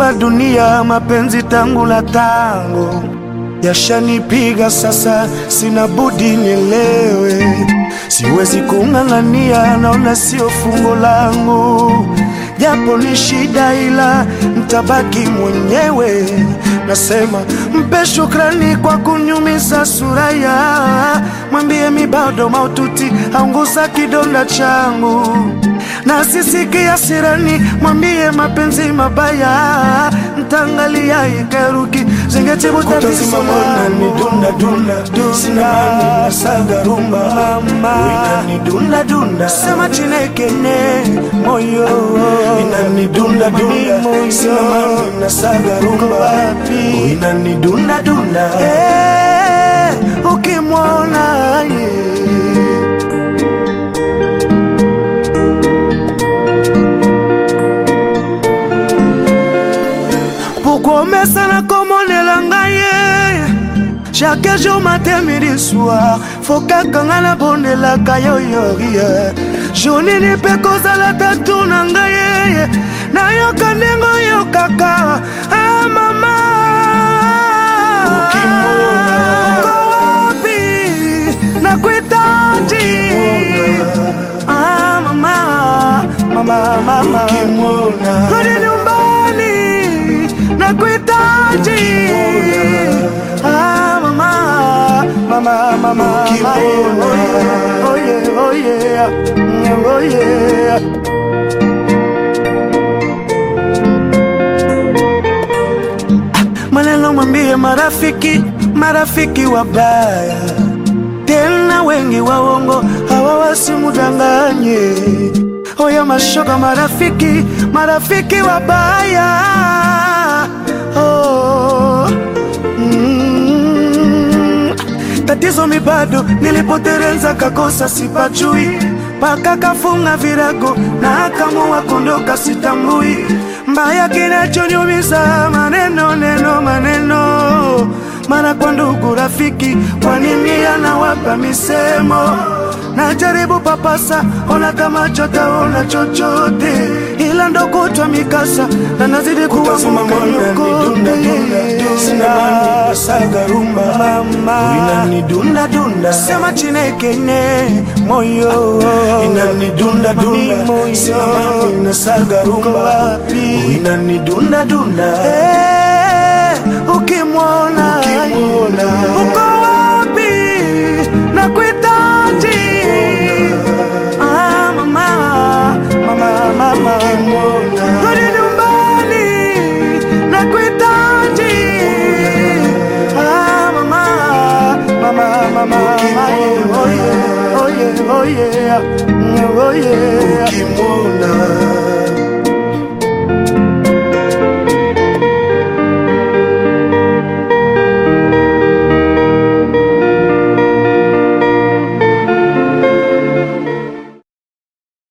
la dunia, mapenzi tangu la tango yashanipiga sasa, sina budi nielewe, siwezi kung'ang'ania, naona sio fungo langu, japo ni shida, ila ntabaki mwenyewe. Nasema mpe shukrani kwa kunyumiza suraya, mwambie mi bado maututi, aunguza kidonda changu na sisikia sirani, mwambie mapenzi mabaya, ntangalia ikeruki zingetibutavisolanidunda saga rumba inanidunda dunda sema chinekene moyo inanidunda dunda simamani na saga rumba inanidunda dunda eh, ukimwona yeah. Pourquoi omesana komonela ngai ye chaque jour matin midi soir fo kaka ngai nabondelaka yo yorie journini mpe kozala tatu na ngai ye nayoka ndenge oyokaka ah, mama kowapi nakuitaji ah, mama mama mama rudi nyumbani nakuitaji ah, mama mama mama oh yeah oh yeah oh yeah maneno mwambie marafiki marafiki wabaya tena wengi waongo hawa wasimudanganye oya mashoka marafiki marafiki wabaya oh. mm. tatizo mi bado nilipotereza kakosa sipajui paka kafunga virago na akamua kondoka sitambui mbaya kinachoniumiza maneno neno maneno mara kwa ndugu rafiki kwanini anawapa misemo najaribu papasa ona kama chotaona chochote ila ndo kutwa mikasa na nazidi kuwa saga rumba mama inanidunda dunda sema chinekene moyo inanidunda dunda sema ina saga rumba inanidunda dunda eh ukimwona ukimwona uko wapi nakuhitaji ah mama mama mama rudi nyumbani nakuhitaji ah mama mama mama oh yeah oh yeah oh yeah oh yeah ukimwona